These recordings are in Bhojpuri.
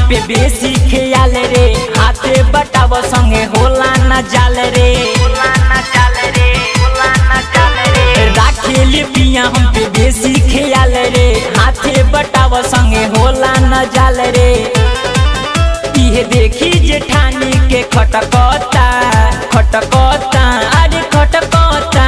पे बेसी खेयाल रे हाथे बटाव संगे होला न जाल रे राखेली पिया हम पे बेसी खेयाल रे हाथे बटाव संगे होला न जाल रे इहे देखी जेठानी के खटकता खटकता अरे खटकता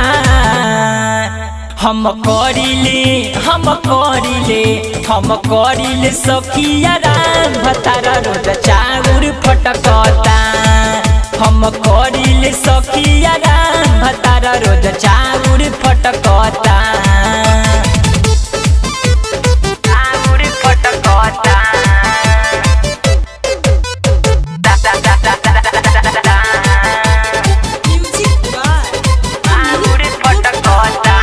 हम करिले हम करिले हम करिले सखिया राम भतारा रोज चाउर फटकता हम करिले सखिया राम भतारा रोज चाउर फटकता चाउर फटकता Music by चाउर फटकता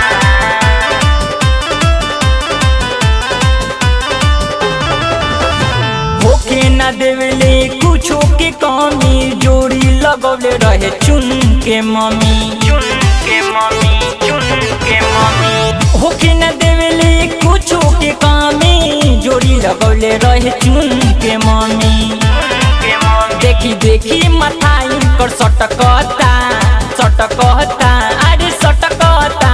होके न देवले कुछो के कमी जोड़ी लगौले रहे चुन के मम्मी चुन के मम्मी चुन के मम्मी होके न देवले कुछो के कमी जोड़ी लगौले रहे चुन के मम्मी देखी देखी माथा इनकर सटकता सटकता अरे सटकता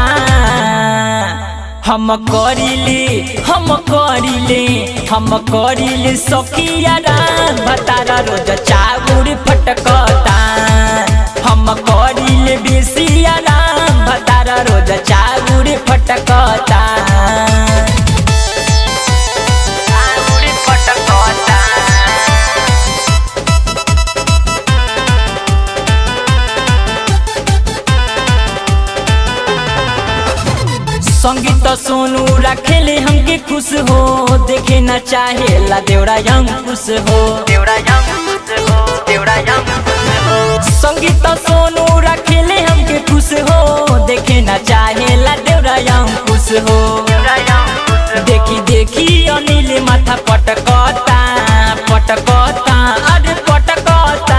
हम करिले हम करिले हम करिले सखिया राम भतारा रोज चाउर फटकता हम करिले बेसिया राम भतारा रोज चाउर फटकता चाउर फटकता संगीत सोनू रखेले हमके खुश हो देखे न चाहे ला देवरा यंग खुश हो देवरा यंग खुश हो देवरा यंग खुश हो संगीत सोनू रखेले हमके खुश हो देखे न चाहे ला देवरा यंग खुश हो देखी देखी अनिल माथा पटकता पटकता अरे पटकता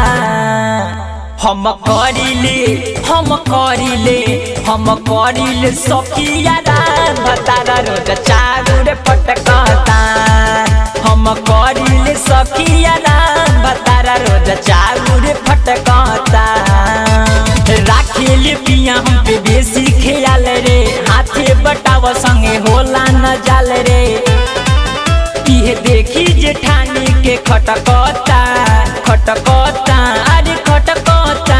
हम करिले हम करिले हम करिले सखिया राम भतारा रोज चाउर फटकता हम करिले सखिया राम भतारा रोज चाउर फटकता राखेले पिया हम पे बेसी खेयाल रे हाथे बटाव संगे होला न जाल रे इहे देखी जेठानी के खटकता खटकता अरे खटकता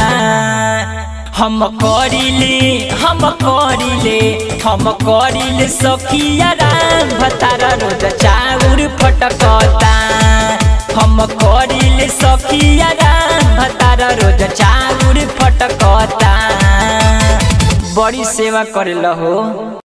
हम करिले हम करिले हम करिले सखिया राम भतारा रोज चाउर फटकता हम करिले सखिया राम भतारा रोज चाउर फटकता बड़ी सेवा करेला हो